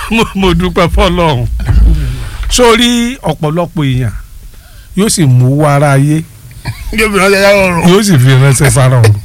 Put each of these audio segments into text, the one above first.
mo- mo dúpẹ́ fọlọ́run sórí ọ̀pọ̀lọpọ̀ èèyàn yóò sì mú owó ara ayé yóò fi ránṣẹ́ yàrá ọ̀run. yóò sì fi ránṣẹ́ sára ọ̀run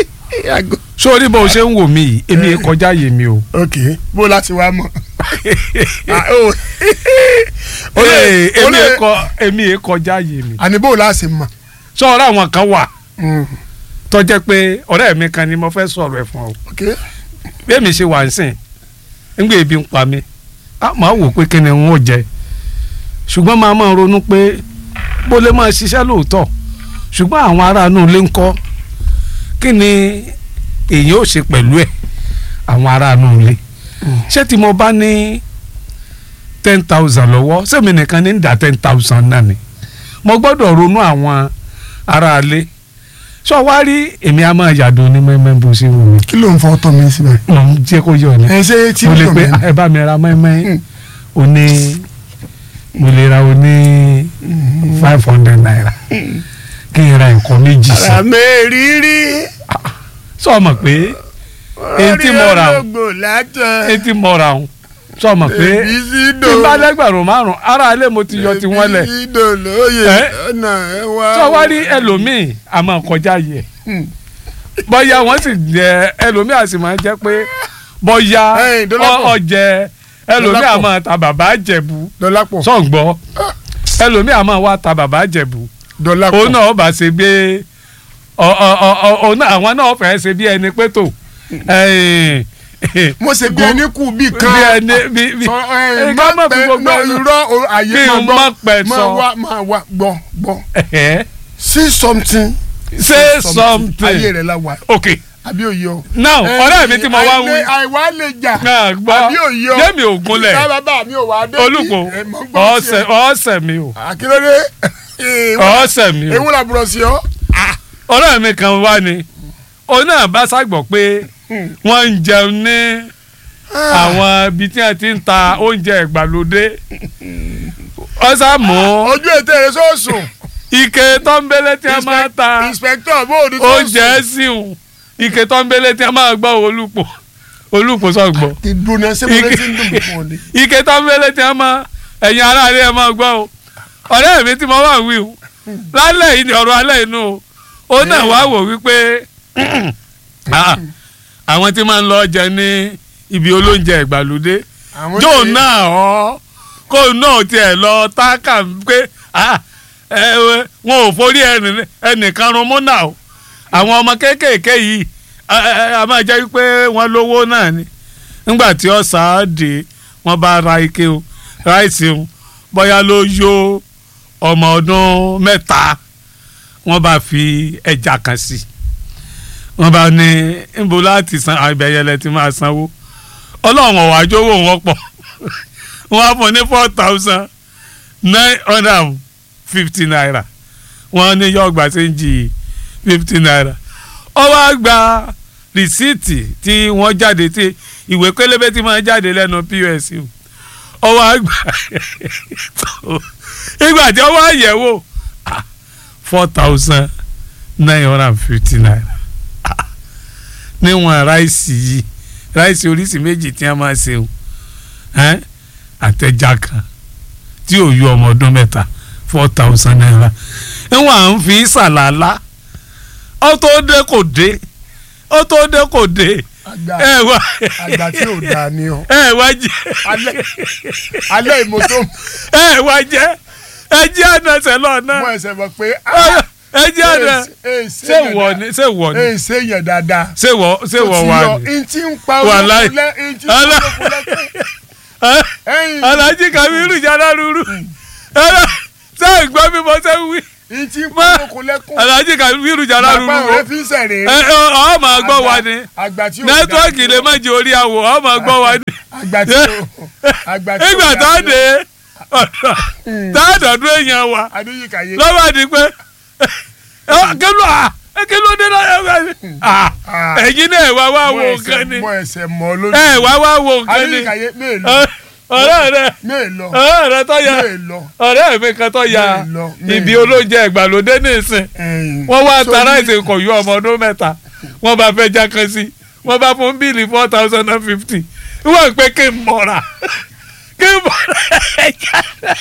sórí bó o ṣe ń wò mí yìí èmi yìí kọjá yé mi o. ok bó láti wá mọ̀. Ah, oh. Ó lè- Ee, ó èmi lè- yìí kọ- èmi yìí kọjá yé mi. àní bó láti mọ̀. sọ̀rọ̀ àwọn kan wà Mm, tó jẹ́ pé ọ̀rẹ́ mi kan ni mo fẹ́ sọ̀rọ̀ ẹ̀ fún ọ. ok bẹ́ẹ̀mi ṣe wà ń sìn ńgbé ebi ń pa mi a máa wò pé kí ni n ó jẹ ṣùgbọ́n máa máa ronú pé bó lè máa ṣiṣẹ́ lóòótọ́ ṣùgbọ́n àwọn aráàánú ilé ń kọ́ kí ni èyí ò ṣe pẹ̀lú ẹ̀ àwọn aráàánú ilé ṣé tí mo bá ní ten thousand lọ́wọ́ sẹ́mi nìkan ní ń dá ten thousand náà ni mo gbọ́dọ̀ ronú àwọn aráalé sọ wá rí èmi a máa yàdùn ní mẹ́mẹ́ bó ṣe wù mí kí ló ń fọ́ tọ́ mi síbẹ̀. mo ń jẹ́ kó yọ ni ẹ ṣe tí mo lè ń pe dùn mí. ẹ bá mi ra mẹ́mẹ́ Mm. oní mo lè ra oní five hundred naira kí n ra nǹkan méjì sí ara mi rírí. sọ ma pé èyí tí mo rà o ológbò látọ̀. èyí tí mo rà o sọ ma pé èbí sí tí dò. n bá lẹ́gbẹ̀rún márùn ara ilé mo ti yọ ti wọ́n lẹ̀ èbí sí dò lóye Ẹ? ọ̀nà ẹ wá. sọ wá rí ẹlòmíì àmọ́ kọjá yẹ Hmm. bọ́yá wọ́n sì jẹ ẹlòmíì àti máa jẹ́ pé bọ́yá Ẹ̀yin, Dọ́lápọ̀. ọ̀jẹ̀ ẹlòmíì Dọ́lápọ̀. àmọ́ ta bàbá àjẹ̀bù dọ́lápọ̀ sọ̀ǹgbọ́ ẹlòmíì àmọ́ wa ta bàbá àjẹ̀bù dọ́lápọ̀ òun náà bá ṣe gbé ọ- ọ- ọ- ọ- òun náà àwọn náà fẹ́ ṣe bí ẹni pé tó ẹ̀yìn, mo ṣe bí ẹni kú bí kan. bí ẹni bí bí sọ ẹ ẹ má ká má fi pẹ gbogbo má ẹnu irọ́ o, àyè kí máa n gbọ́ má pẹ̀ máa sọ. wá máa wá gbọ́ gbọ́ ẹ̀hẹ́, see something say ayé something rẹ̀ la wà ok àbí òye o. now ọ̀rẹ́ mi tí mo wá ń wí àìlè- àìwá lè jà náà gbọ́ àbí òye o. jẹ́mi ògúnlẹ̀ ìta bàbá mi ò wá dé. olùkọ́ ẹ mọ̀ ń gbọ́ ọ̀sẹ̀ tiẹ̀. ọ̀sẹ̀ mi o àkírọ́dé ọ̀sẹ̀ mi o ewu làbúrò sí ọ. ọ̀rẹ́ mi kan wá ni òun náà bá ṣàgbọ̀ pé wọ́n ń jẹun ní àwọn ibi tí wọ́n ti ń ta oúnjẹ ìgbàlódé ọ̀sà mú ojú ètè rẹ sọ̀sùn. ike tọ́ḿbélé tí wọ́n máa ta inspector bóòdù sọ̀sùn. oúnjẹ síhùn ike tọ́ḿbélé tí wọ́n máa gbọ́ olùpọ̀ olùpọ̀ sọ̀gbọ̀ ti dùnà sẹ́kọ̀ọ́ tí ń dùn mí fún ọ ni. ike tọ́ḿbélé tí wọ́n máa ẹ̀yin aráàlú ẹ̀ máa gbọ́ o ọ̀rẹ́ mi tí mo wà wí o lálẹ́ yìí ni ọ̀rọ̀ alẹ́ inú o ó náà wá wò wípé ah, àwọn tí máa ń lọ jẹ ní ibi olóúnjẹ ìgbàlódé Àwọn jóò tí- náà ọ kó náà tiẹ̀ lọ táàkà pé ah, ẹ, ẹ, wọn ò forí ẹnì- ẹnìkan rún mú náà o àwọn ọmọ kéékèèké yìí a- a a máa jẹ́ pé wọ́n lówó náà ni nígbà tí ọ̀sà dé wọ́n bá ra ike o ráìsì o bóyá ló yó ọmọ ọdún mẹ́ta wọ́n bá fi ẹja kan sí wọ́n bá ní níbo láti san àgbẹ̀yẹlẹ tí máa sanwó ọlọ́run ọ̀wá jówó wọn pọ̀ wọ́n á fún ní four thousand nine hundred and fifty naira wọ́n ní yọ ọgbà séńjì fifty naira ó wá gba rìsíìtì tí wọ́n jáde tí ìwé pélébé tí máa jáde lẹ́nu pọ́s ó wá gbà ìgbà tí ó wá yẹ̀wò four thousand nine hundred and fifty naira Ah, níwọ̀n ráìsì yìí ráìsì oríṣi méjì tí wọ́n máa ṣe o ẹ́n, àtẹ̀já kan tí ò yọ ọmọ ọdún mẹ́ta four thousand naira níwọ̀n à ń fi ṣàlàlá ó tó dé kò dé ó tó dé kò dé àgbà ẹ wá àgbà tí ò dáa ni ọ. ẹ wá jẹ alẹ́ alẹ́ ìmọ̀tò ẹ wá jẹ ẹ jẹ ànàṣẹ lọ́nà mọ ẹsẹ̀ mọ̀ pé ẹ jẹ ànà ṣé wọ ni ṣé wọ ni ee ṣe yẹn dáadáa. ṣé wọ ṣé wọ wà ni n ti ń pa Wàláì. olókùnlé n ti ń pa Alá- olókùnlé Ẹ, ẹyin Alhaji Kabiru jara ruru ẹ ṣé ìgbọ́ bí mo ṣe ń wí n ti ń Má- pa olókùnlé kún. Alhaji Kabiru jara ruru bàbá wo rẹ fi ń sẹ̀rẹ̀ ẹ ẹ, ọ máa gbọ́ wa ni àgbà tí ò dáa nẹ́tíwọ́ọ̀kì lè má jẹ orí àwọ̀ ọ máa gbọ́ wa ni àgbà tí ò àgbà tí ò nígbà tá a dáa dé ọ̀dọ̀ tá a dọ̀dún èèyàn wa adéyíkàyé lọ́wọ́ àdí pé kí ló à kí ló dé lọ́yọ̀ ẹ̀yin náà wá wá wo nǹkan ni mọ ẹsẹ̀ mọ lójú ẹ wá wá wo nǹkan ni adéyíkàyé mélòó ọ̀rẹ́ rẹ mélòó ọ̀rẹ́ rẹ tó ya mélòó ọ̀rẹ́ mi kan tó ya Mélòó, mélòó. ibi olóúnjẹ ìgbàlódé nìsín ẹyin wọ́n wá So, tara ẹ̀sìn kọ̀ yọ ọmọ ọdún mẹ́ta wọ́n bá fẹ́ já kan sí wọ́n bá fún bíìlì four thousand and fifty wọ́n pé kí n mọ̀ra kí n mọ̀ra ẹja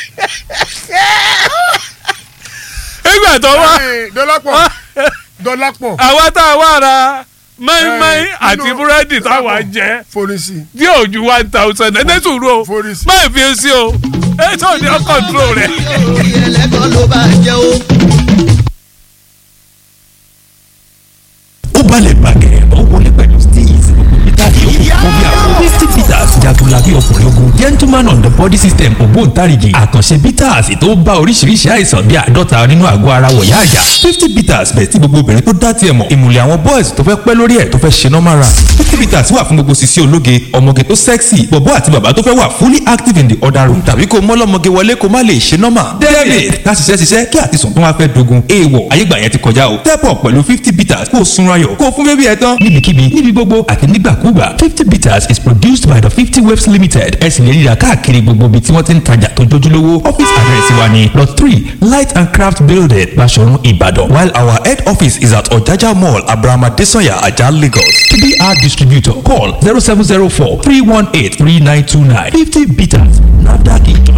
nígbà tó wá Ẹ, dọ́lápọ̀ dọ́lápọ̀ àwa tá a wá ra mẹ́ẹ́mẹ́ẹ́ Ẹ, àti nínú- búrẹ́dì táwa jẹ forísì tí ò ju one thousand ẹ̀ sùúrù o Forísì. má fi sí o ẹ tó ní ọ control rẹ. orí ẹlẹ́gàn ló bá jẹ́ o. ó balẹ̀ gbàgẹ̀ ó wọlé pẹ̀lú steez peter yòókù fún bí àwọn misty peters jagunlabi ọkùnrin ogun gentleman on the body system ògbóǹtarìgì àkànṣe peters tó bá oríṣiríṣi àìsàn bíi àádọ́ta nínú àgọ́ ara wọ̀yá àyà fifty peters bẹ̀ tí gbogbo obìnrin tó dá tiẹ̀ mọ̀ ìmùlẹ̀ àwọn boys tó fẹ́ pẹ́ lórí ẹ̀ tó fẹ́ ṣe normal run fifty peters wà fún gbogbo sisi ológe ọmọge tó sexy bọ̀bọ́ àti bàbá tó fẹ́ wà fully active in the other room tàbí kó mọ́lọ́mọge wọlé kó má lè ṣe normal david ká ṣiṣẹ́ ṣiṣẹ́ kí àtisùn tó wá fẹ́ dogun èèwọ̀ ayégbà yẹn ti kọjá o step up pẹ̀lú fifty peters kó o sunra yọ̀ kó o fún bébí ẹ tán níbikíbi níbi gbogbo àti nígbàkúgbà fifty peters is produced by the fifty waves limited ẹ sì lè ríra káàkiri gbogbo ibi tí wọ́n ti ń tajà tó jójúlówó office address wa ni lot three light and craft building Baṣọ̀run Ìbàdàn while our head office is at Ọ̀jájá mall abrahama desanya ajah Lagos to be our distributor call zero seven zero four three one eight three nine two nine fifty peters nafdac ìjọ.